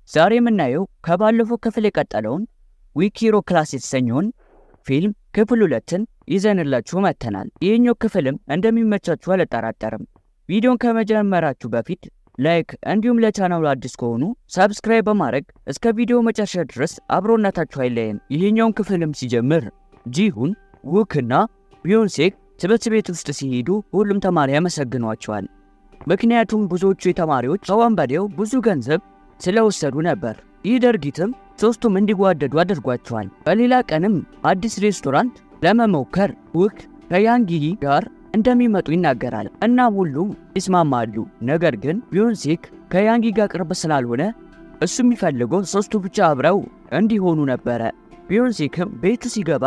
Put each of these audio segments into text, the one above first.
ዛሬ የምናየው ከባለፈው ክፍል የቀጠለውን ዊኪሮ ክላስ የተሰኘውን ፊልም ክፍል ሁለትን ይዘንላችሁ መጥተናል። ይህኛው ክፍልም እንደሚመቻችሁ አልጠራጠርም። ቪዲዮን ከመጀመራችሁ በፊት ላይክ እንዲሁም ለቻናሉ አዲስ ከሆኑ ሳብስክራይብ በማድረግ እስከ ቪዲዮ መጨረሻ ድረስ አብሮነታችሁ አይለየም። ይህኛውን ክፍልም ሲጀምር ጂሁን፣ ውክና ቢዮንሴክ ትምህርት ቤት ውስጥ ሲሄዱ ሁሉም ተማሪ ያመሰግኗቸዋል። ምክንያቱም ብዙዎቹ ተማሪዎች ከወንበዴው ብዙ ገንዘብ ስለወሰዱ ነበር። ይህ ድርጊትም ሶስቱም እንዲጓደዱ አድርጓቸዋል። በሌላ ቀንም አዲስ ሬስቶራንት ለመሞከር ውክ ከያንጊ ጋር እንደሚመጡ ይናገራል። እናም ሁሉም ይስማማሉ። ነገር ግን ቢዮንሴክ ከያንጊ ጋር ቅርብ ስላልሆነ እሱ የሚፈልገው ሶስቱ ብቻ አብረው እንዲሆኑ ነበረ። ቢዮንሴክም ቤቱ ሲገባ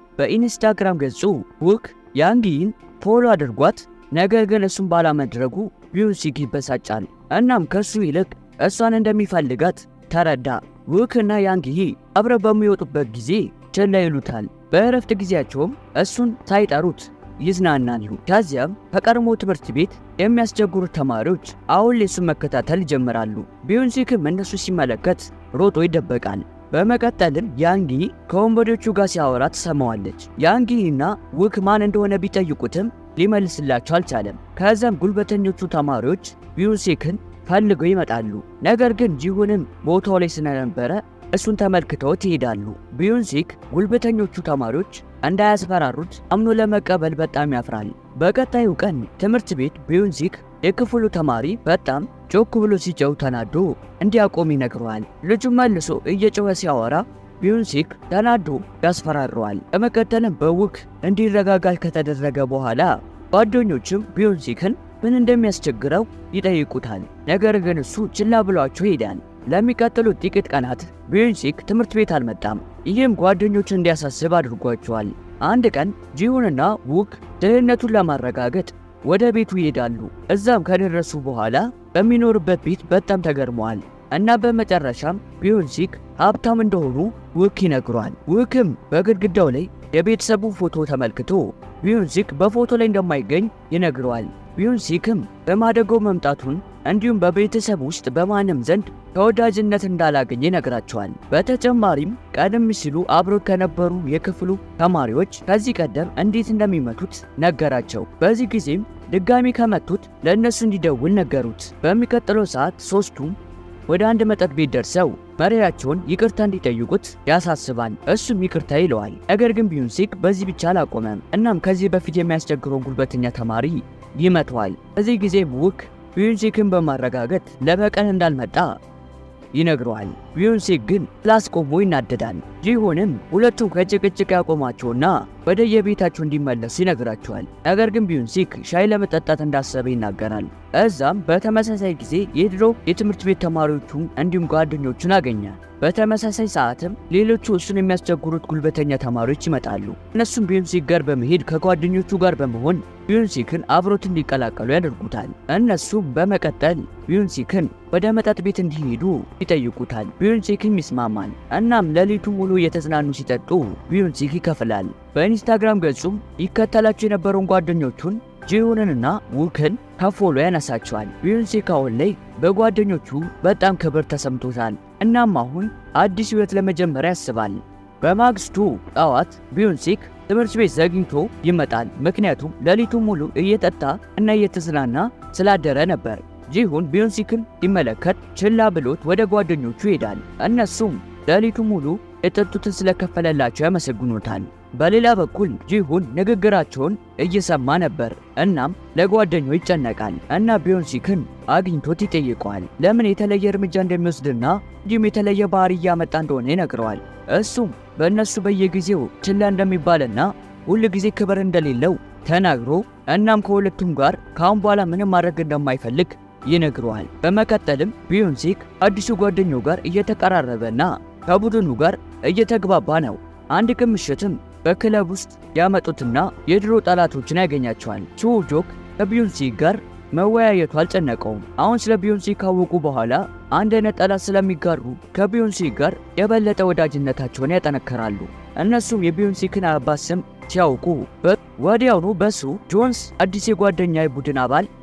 በኢንስታግራም ገጹ ውክ ያንጊን ፎሎ አድርጓት፣ ነገር ግን እሱን ባላመድረጉ ቢዮንሴክ ይበሳጫል። እናም ከሱ ይልቅ እሷን እንደሚፈልጋት ተረዳ። ውክ እና ያንጊ አብረው በሚወጡበት ጊዜ ችላ ይሉታል። በእረፍት ጊዜያቸውም እሱን ሳይጠሩት ይዝናናሉ። ከዚያም ከቀድሞ ትምህርት ቤት የሚያስቸግሩት ተማሪዎች አሁን ላይ እሱን መከታተል ይጀምራሉ። ቢዮንሴክም እነሱ ሲመለከት ሮጦ ይደበቃል። በመቀጠልም ያንጊ ከወንበዴዎቹ ጋር ሲያወራ ትሰማዋለች። ያንጊ እና ውክ ማን እንደሆነ ቢጠይቁትም ሊመልስላቸው አልቻለም። ከዚያም ጉልበተኞቹ ተማሪዎች ቢዮንሴክን ፈልገው ይመጣሉ። ነገር ግን ጂሁንም ቦታው ላይ ስለነበረ እሱን ተመልክተውት ይሄዳሉ። ቢዮንሴክ ጉልበተኞቹ ተማሪዎች እንዳያስፈራሩት አምኖ ለመቀበል በጣም ያፍራል። በቀጣዩ ቀን ትምህርት ቤት ቢዮንሴክ የክፍሉ ተማሪ በጣም ጮክ ብሎ ሲጨው ተናዶ እንዲያቆም ይነግረዋል። ልጁ መልሶ እየጮኸ ሲያወራ ቢዮንሴክ ተናዶ ያስፈራረዋል። በመቀጠልም በውክ እንዲረጋጋል ከተደረገ በኋላ ጓደኞችም ቢዮንሴክን ምን እንደሚያስቸግረው ይጠይቁታል። ነገር ግን እሱ ችላ ብሏቸው ይሄዳል። ለሚቀጥሉት ጥቂት ቀናት ቢዮንሴክ ትምህርት ቤት አልመጣም። ይህም ጓደኞች እንዲያሳስብ አድርጓቸዋል። አንድ ቀን ጂሁንና ውክ ደህንነቱን ለማረጋገጥ ወደ ቤቱ ይሄዳሉ። እዛም ከደረሱ በኋላ በሚኖርበት ቤት በጣም ተገርመዋል እና በመጨረሻም ቢዮንሴክ ሀብታም እንደሆኑ ውክ ይነግሯል። ውክም በግድግዳው ላይ የቤተሰቡ ፎቶ ተመልክቶ ቢዮንሴክ በፎቶ ላይ እንደማይገኝ ይነግረዋል። ቢዮንሴክም በማደጎ መምጣቱን እንዲሁም በቤተሰብ ውስጥ በማንም ዘንድ ተወዳጅነት እንዳላገኘ ይነግራቸዋል። በተጨማሪም ቀደም ሲሉ አብረው ከነበሩ የክፍሉ ተማሪዎች ከዚህ ቀደም እንዴት እንደሚመቱት ነገራቸው። በዚህ ጊዜም ድጋሚ ከመቱት ለእነሱ እንዲደውል ነገሩት። በሚቀጥለው ሰዓት ሶስቱም ወደ አንድ መጠጥ ቤት ደርሰው መሪያቸውን ይቅርታ እንዲጠይቁት ያሳስባል። እሱም ይቅርታ ይለዋል። ነገር ግን ቢዮንሴክ በዚህ ብቻ አላቆመም። እናም ከዚህ በፊት የሚያስቸግረውን ጉልበተኛ ተማሪ ይመተዋል። በዚህ ጊዜ ውክ ቢዮንሴክን በማረጋገጥ ለበቀል እንዳልመጣ ይነግረዋል። ቢዮንሴክ ግን ስላስቆሞ ይናደዳል። ጂሁንም ሁለቱም ከጭቅጭቅ ያቆማቸውና ወደ የቤታቸው እንዲመለሱ ይነግራቸዋል። ነገር ግን ቢዮንሴክ ሻይ ለመጠጣት እንዳሰበ ይናገራል። እዛም በተመሳሳይ ጊዜ የድሮ የትምህርት ቤት ተማሪዎቹን እንዲሁም ጓደኞቹን አገኛል። በተመሳሳይ ሰዓትም ሌሎቹ እሱን የሚያስቸግሩት ጉልበተኛ ተማሪዎች ይመጣሉ። እነሱም ቢዮንሴክ ጋር በመሄድ ከጓደኞቹ ጋር በመሆን ቢዮንሴክን አብሮት እንዲቀላቀሉ ያደርጉታል። እነሱም በመቀጠል ቢዮንሴክን ወደ መጠጥ ቤት እንዲሄዱ ይጠይቁታል። ቢዮንሴክም ይስማማል። እናም ሌሊቱ ሙሉ እየተዝናኑ ሲጠጡ ቢዮንሴክ ይከፍላል። በኢንስታግራም ገጹም ይከተላቸው የነበረውን ጓደኞቹን ጂሁንንና ውክን ከፎሎ ያነሳቸዋል። ቢዮንሴክ አሁን ላይ በጓደኞቹ በጣም ክብር ተሰምቶታል። እናም አሁን አዲስ ሕይወት ለመጀመር ያስባል። በማግስቱ ጠዋት ቢዮንሴክ ትምህርት ቤት ዘግይቶ ይመጣል። ምክንያቱም ሌሊቱ ሙሉ እየጠጣ እና እየተዝናና ስላደረ ነበር። ጂሁን ቢዮንሴክን ሲመለከት ችላ ብሎት ወደ ጓደኞቹ ይሄዳል። እነሱም ሌሊቱ ሙሉ የጠጡትን ስለከፈለላቸው ያመሰግኑታል። በሌላ በኩል ጂሁን ንግግራቸውን እየሰማ ነበር። እናም ለጓደኛው ይጨነቃል እና ቢዮንሴክን አግኝቶት ይጠይቀዋል። ለምን የተለየ እርምጃ እንደሚወስድና እንዲሁም የተለየ ባህሪ እያመጣ እንደሆነ ይነግረዋል። እሱም በእነሱ በየጊዜው ችላ እንደሚባልና ሁል ጊዜ ክብር እንደሌለው ተናግሮ እናም ከሁለቱም ጋር ከአሁን በኋላ ምንም ማድረግ እንደማይፈልግ ይነግረዋል። በመቀጠልም ቢዮንሴክ አዲሱ ጓደኛው ጋር እየተቀራረበና ከቡድኑ ጋር እየተግባባ ነው። አንድ ቀን ምሽትም በክለብ ውስጥ ያመጡትና የድሮ ጠላቶችን ያገኛቸዋል። ቹጆክ ከቢዮንሴክ ጋር መወያየቱ አልጨነቀውም። አሁን ስለ ቢዮንሴክ ካወቁ በኋላ አንድ አይነት ጠላት ስለሚጋሩ ከቢዮንሴክ ጋር የበለጠ ወዳጅነታቸውን ያጠነክራሉ። እነሱም የቢዮንሴክን አባት ስም ሲያውቁ ወዲያውኑ በሱ ጆንስ አዲስ የጓደኛ ቡድን አባል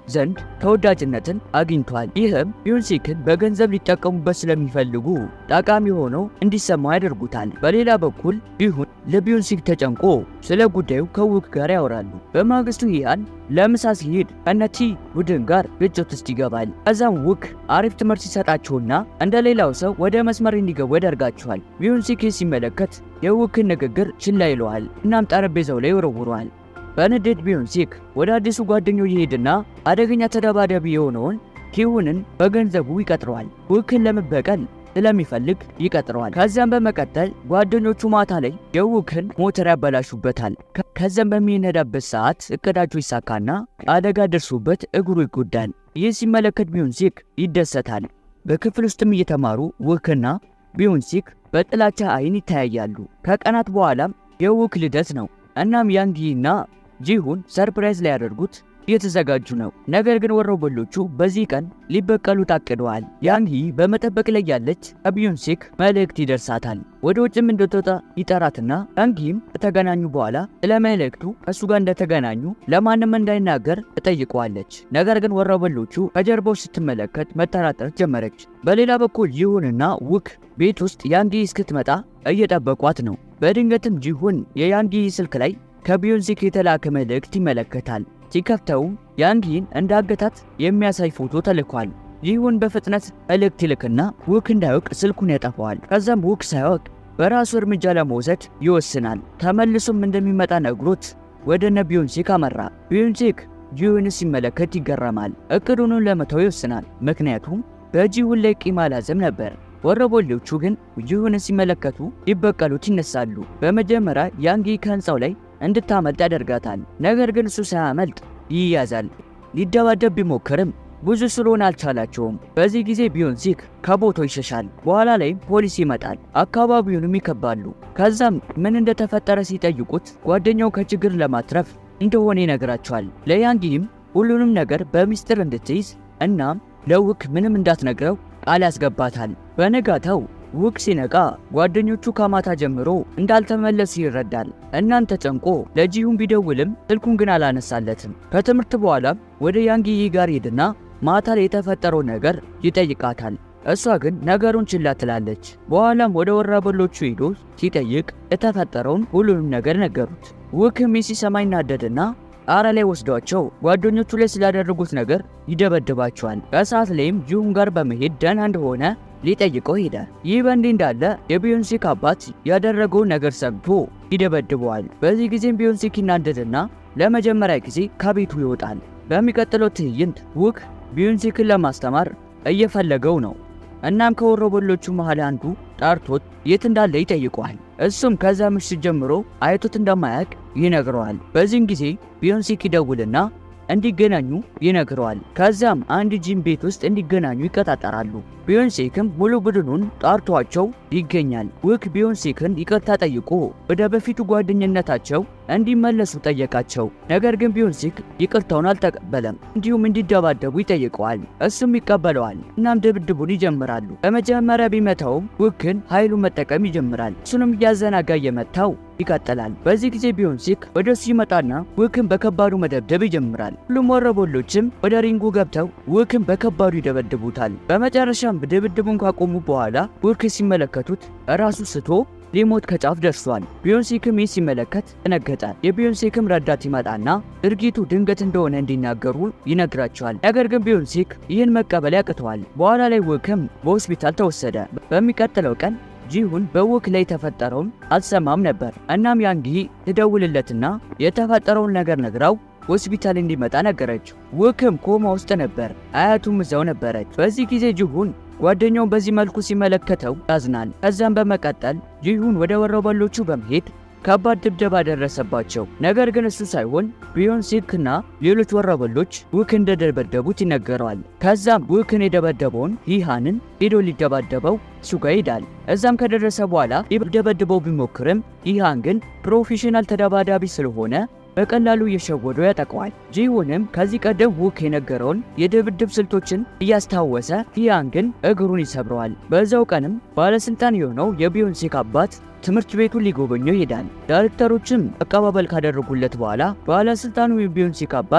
ዘንድ ተወዳጅነትን አግኝቷል። ይህም ቢዮንሲክን በገንዘብ ሊጠቀሙበት ስለሚፈልጉ ጠቃሚ ሆኖ እንዲሰማው ያደርጉታል። በሌላ በኩል ጂሁን ለቢዮንሲክ ተጨንቆ ስለ ጉዳዩ ከውክ ጋር ያወራሉ። በማግስቱ ሂያን ለምሳ ሲሄድ ከነቲ ቡድን ጋር ግጭት ውስጥ ይገባል። ከዛም ውክ አሪፍ ትምህርት ሲሰጣቸውና እንደ ሌላው ሰው ወደ መስመር እንዲገቡ ያደርጋቸዋል። ቢዮንሲክ ሲመለከት የውክን ንግግር ችላ ይለዋል። እናም ጠረጴዛው ላይ ይወረውረዋል። በንዴት ቢዮንሲክ ወደ አዲሱ ጓደኛው ይሄድና አደገኛ ተደባዳቢ የሆነውን ኪሁንን በገንዘቡ ይቀጥረዋል። ውክን ለመበቀል ስለሚፈልግ ይቀጥረዋል። ከዚያም በመቀጠል ጓደኞቹ ማታ ላይ የውክን ሞተር ያበላሹበታል። ከዚያም በሚነዳበት ሰዓት እቅዳቸው ይሳካና አደጋ ደርሶበት እግሩ ይጎዳል። ይህ ሲመለከት ቢዮንሲክ ይደሰታል። በክፍል ውስጥም እየተማሩ ውክና ቢዮንሲክ በጥላቻ አይን ይተያያሉ። ከቀናት በኋላም የውክ ልደት ነው። እናም ያንጊና ጂሁን ሰርፕራይዝ ሊያደርጉት እየተዘጋጁ ነው። ነገር ግን ወሮበሎቹ በዚህ ቀን ሊበቀሉ ታቅደዋል። ያንጊ በመጠበቅ ላይ ያለች ከቢዮንሲክ መልእክት ይደርሳታል። ወደ ውጭም እንድትወጣ ይጠራትና ያንጊም ከተገናኙ በኋላ ስለ መልእክቱ ከእሱ ጋር እንደተገናኙ ለማንም እንዳይናገር ትጠይቀዋለች። ነገር ግን ወሮበሎቹ ከጀርባው ስትመለከት መጠራጠር ጀመረች። በሌላ በኩል ጂሁንና ውክ ቤት ውስጥ ያንጊ እስክትመጣ እየጠበቋት ነው። በድንገትም ጂሁን የያንጊ ስልክ ላይ ከቢዮንሲክ የተላከ መልእክት ይመለከታል። ሲከፍተውም ያንጊን እንዳገታት የሚያሳይ ፎቶ ተልኳል። ጂሁን በፍጥነት መልእክት ይልክና ውክ እንዳያውቅ ስልኩን ያጠፋዋል። ከዛም ውክ ሳያውቅ በራሱ እርምጃ ለመውሰድ ይወስናል። ተመልሶም እንደሚመጣ ነግሮት ወደ ነ ቢዮንሲክ አመራ። ቢዮንሲክ ጂሁን ሲመለከት ይገረማል። እቅዱንም ለመተው ይወስናል። ምክንያቱም በጂሁን ላይ ቂም አላዘም ነበር። ወረበሎቹ ግን ጂሁን ሲመለከቱ ሊበቀሉት ይነሳሉ። በመጀመሪያ ያንጊ ከህንፃው ላይ እንድታመልጥ ያደርጋታል። ነገር ግን እሱ ሳያመልጥ ይያዛል። ሊደባደብ ቢሞክርም ብዙ ስለሆነ አልቻላቸውም። በዚህ ጊዜ ቢዮንሲክ ከቦታው ይሸሻል። በኋላ ላይም ፖሊስ ይመጣል። አካባቢውንም ይከባሉ። ከዛም ምን እንደተፈጠረ ሲጠይቁት ጓደኛው ከችግር ለማትረፍ እንደሆነ ይነግራቸዋል። ለያንጊም ሁሉንም ነገር በሚስጥር እንድትይዝ እናም ለውክ ምንም እንዳትነግረው ቃል ያስገባታል። በነጋታው ውክ ሲነቃ ጓደኞቹ ከማታ ጀምሮ እንዳልተመለሱ ይረዳል። እናም ተጨንቆ ለጂሁን ቢደውልም ስልኩን ግን አላነሳለትም። ከትምህርት በኋላም ወደ ያንጊ ጋር ሄድና ማታ ላይ የተፈጠረው ነገር ይጠይቃታል። እሷ ግን ነገሩን ችላ ትላለች። በኋላም ወደ ወራበሎቹ ሄዶ ሲጠይቅ የተፈጠረውን ሁሉንም ነገር ነገሩት። ውክም ሲሰማ ይናደድና ጣራ ላይ ወስዷቸው ጓደኞቹ ላይ ስላደረጉት ነገር ይደበድባቸዋል። ከሰዓት ላይም ጂሁን ጋር በመሄድ ደህና እንደሆነ ሊጠይቀው ሄደ። ይህ በእንዲህ እንዳለ የቢዮንሲክ አባት ያደረገውን ነገር ሰምቶ ይደበድበዋል። በዚህ ጊዜም ቢዮንሲክ ይናደድና ለመጀመሪያ ጊዜ ከቤቱ ይወጣል። በሚቀጥለው ትዕይንት ውክ ቢዮንሲክን ለማስተማር እየፈለገው ነው። እናም ከወሮበሎቹ መሃል አንዱ ጠርቶት የት እንዳለ ይጠይቀዋል። እሱም ከዛ ምሽት ጀምሮ አይቶት እንደማያውቅ ይነግረዋል። በዚህም ጊዜ ቢዮንሲክ ይደውልና እንዲገናኙ ይነግረዋል። ከዛም አንድ ጂም ቤት ውስጥ እንዲገናኙ ይቀጣጠራሉ። ቢዮንሴክም ሙሉ ቡድኑን ጠርቷቸው ይገኛል። ውክ ቢዮንሴክን ይቅርታ ጠይቆ ወደ በፊቱ ጓደኝነታቸው እንዲመለሱ ጠየቃቸው። ነገር ግን ቢዮንሴክ ይቅርታውን አልተቀበለም። እንዲሁም እንዲደባደቡ ይጠይቀዋል። እሱም ይቀበለዋል። እናም ድብድቡን ይጀምራሉ። በመጀመሪያ ቢመታውም ውክን ኃይሉን መጠቀም ይጀምራል። እሱንም እያዘናጋ እየመታው ይቀጥላል። በዚህ ጊዜ ቢዮንሴክ ወደ እሱ ይመጣና ውክን በከባዱ መደብደብ ይጀምራል። ሁሉም ወረበሎችም ወደ ሪንጉ ገብተው ውክን በከባዱ ይደበድቡታል። በመጨረሻም ድብድቡን ካቆሙ በኋላ ውክ ሲመለከቱት ራሱ ስቶ ሊሞት ከጫፍ ደርሷል። ቢዮንሴክም ይህ ሲመለከት ደነገጠ። የቢዮንሴክም ረዳት ይመጣና ድርጊቱ ድንገት እንደሆነ እንዲናገሩ ይነግራቸዋል። ነገር ግን ቢዮንሴክ ይህን መቀበል ያቅተዋል። በኋላ ላይ ውክም በሆስፒታል ተወሰደ። በሚቀጥለው ቀን ጂሁን በውክ ላይ የተፈጠረውን አልሰማም ነበር። እናም ያንጊ ትደውልለትና የተፈጠረውን ነገር ነግራው ሆስፒታል እንዲመጣ ነገረችው። ውክም ኮማ ውስጥ ነበር። አያቱም እዛው ነበረች። በዚህ ጊዜ ጂሁን ጓደኛውን በዚህ መልኩ ሲመለከተው ያዝናል። ከዛም በመቀጠል ጂሁን ወደ ወሮበሎቹ በመሄድ ከባድ ድብደባ ደረሰባቸው። ነገር ግን እሱ ሳይሆን ቢዮንሴክና ሌሎች ወሮበሎች ውክ እንደደበደቡት ይነገረዋል። ከዛም ውክን የደበደበውን ይሃንን ሄዶ ሊደባደበው እሱ ጋር ይሄዳል። እዛም ከደረሰ በኋላ ሊደበድበው ቢሞክርም ይሃን ግን ፕሮፌሽናል ተደባዳቢ ስለሆነ በቀላሉ እየሸወደው ያጠቀዋል። ጂሁንም ከዚህ ቀደም ውክ የነገረውን የድብድብ ስልቶችን እያስታወሰ ሂያን ግን እግሩን ይሰብረዋል። በዛው ቀንም ባለስልጣን የሆነው የቢዮንሴክ አባት ትምህርት ቤቱን ሊጎበኘው ይሄዳል። ዳይሬክተሮችም አቀባበል ካደረጉለት በኋላ ባለስልጣኑ የቢዮንሴክ አባት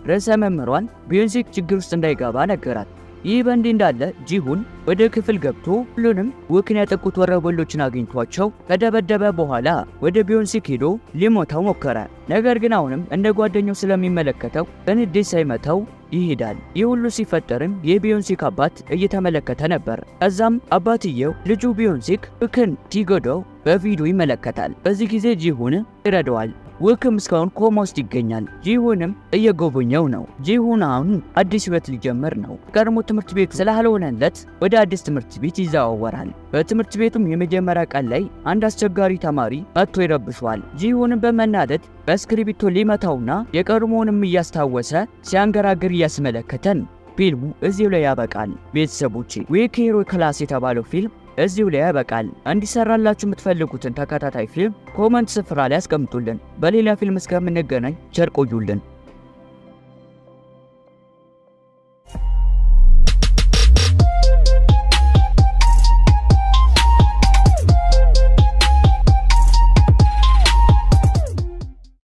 ርዕሰ መምህሯን ቢዮንሲክ ችግር ውስጥ እንዳይገባ ነገራት። ይህ በእንዲህ እንዳለ ጂሁን ወደ ክፍል ገብቶ ሁሉንም ውክን ያጠቁት ወረበሎችን አግኝቷቸው ከደበደበ በኋላ ወደ ቢዮንሲክ ሄዶ ሊሞታው ሞከረ። ነገር ግን አሁንም እንደ ጓደኛው ስለሚመለከተው በንዴት ሳይመታው ይሄዳል። ይህ ሁሉ ሲፈጠርም የቢዮንሲክ አባት እየተመለከተ ነበር። ከዛም አባትየው ልጁ ቢዮንሲክ ውክን ሲጎዳው በቪዲዮ ይመለከታል። በዚህ ጊዜ ጂሁን ይረዳዋል። ውክም እስካሁን ኮማ ውስጥ ይገኛል። ጂሁንም እየጎበኘው ነው። ጂሁን አሁን አዲስ ህይወት ሊጀምር ነው። ቀድሞ ትምህርት ቤት ስላልሆነለት ወደ አዲስ ትምህርት ቤት ይዘዋወራል። በትምህርት ቤቱም የመጀመሪያ ቀን ላይ አንድ አስቸጋሪ ተማሪ መጥቶ ይረብሸዋል። ጂሁንም በመናደድ በእስክሪብቶ ሊመታውና የቀድሞውንም እያስታወሰ ሲያንገራግር እያስመለከተን ፊልሙ እዚሁ ላይ ያበቃል። ቤተሰቦቼ ዊክ ሂሮ ክላስ የተባለው ፊልም እዚሁ ላይ ያበቃል። እንዲሰራላችሁ የምትፈልጉትን ተከታታይ ፊልም ኮመንት ስፍራ ላይ አስቀምጡልን። በሌላ ፊልም እስከምንገናኝ ቸር ቆዩልን።